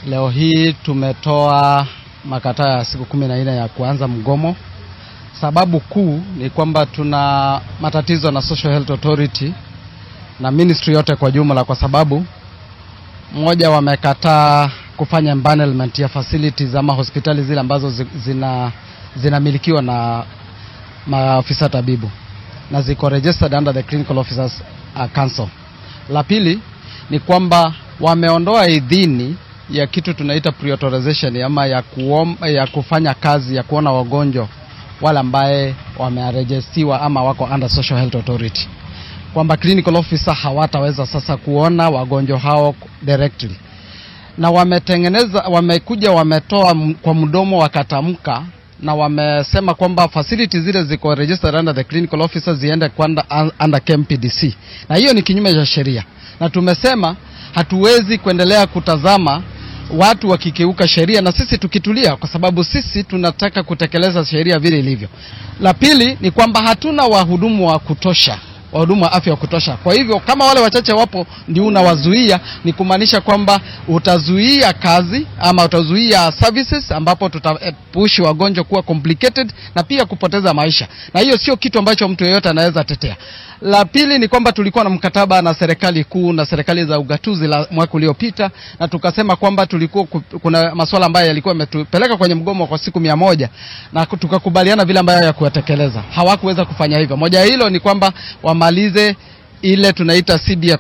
Leo hii tumetoa makataa ya siku kumi na nne ya kuanza mgomo. Sababu kuu ni kwamba tuna matatizo na Social Health Authority na ministry yote kwa jumla, kwa sababu mmoja, wamekataa kufanya empanelment ya facilities ama hospitali zile ambazo zi- zina zinamilikiwa na maafisa tabibu na ziko registered under the Clinical Officers uh, Council. La pili ni kwamba wameondoa idhini ya kitu tunaita pre-authorization ama ya, kuom, ya kufanya kazi ya kuona wagonjwa wale ambaye wamearejestiwa ama wako under Social Health Authority, kwamba clinical officer hawataweza sasa kuona wagonjwa hao directly, na wametengeneza wamekuja wametoa m- kwa mdomo wakatamka na wamesema kwamba facility zile ziko registered under the clinical officer ziende kwanda un- under KMPDC, na hiyo ni kinyume cha sheria, na tumesema hatuwezi kuendelea kutazama watu wakikeuka sheria na sisi tukitulia, kwa sababu sisi tunataka kutekeleza sheria vile ilivyo. La pili ni kwamba hatuna wahudumu wa kutosha wahudumu wa afya wa kutosha. Kwa hivyo kama wale wachache wapo ndio unawazuia, ni kumaanisha kwamba utazuia kazi ama utazuia services, ambapo tutapushi wagonjwa kuwa complicated na pia kupoteza maisha, na hiyo sio kitu ambacho mtu yeyote anaweza tetea. La pili ni kwamba tulikuwa na mkataba na serikali kuu na serikali za ugatuzi la mwaka uliopita, na tukasema kwamba tulikuwa ku- kuna masuala ambayo yalikuwa yametupeleka kwenye mgomo kwa siku mia moja na ku- tukakubaliana vile ambayo ya kuyatekeleza. Hawakuweza kufanya hivyo. Moja ya hilo ni kwamba wamalize ile tunaita CBA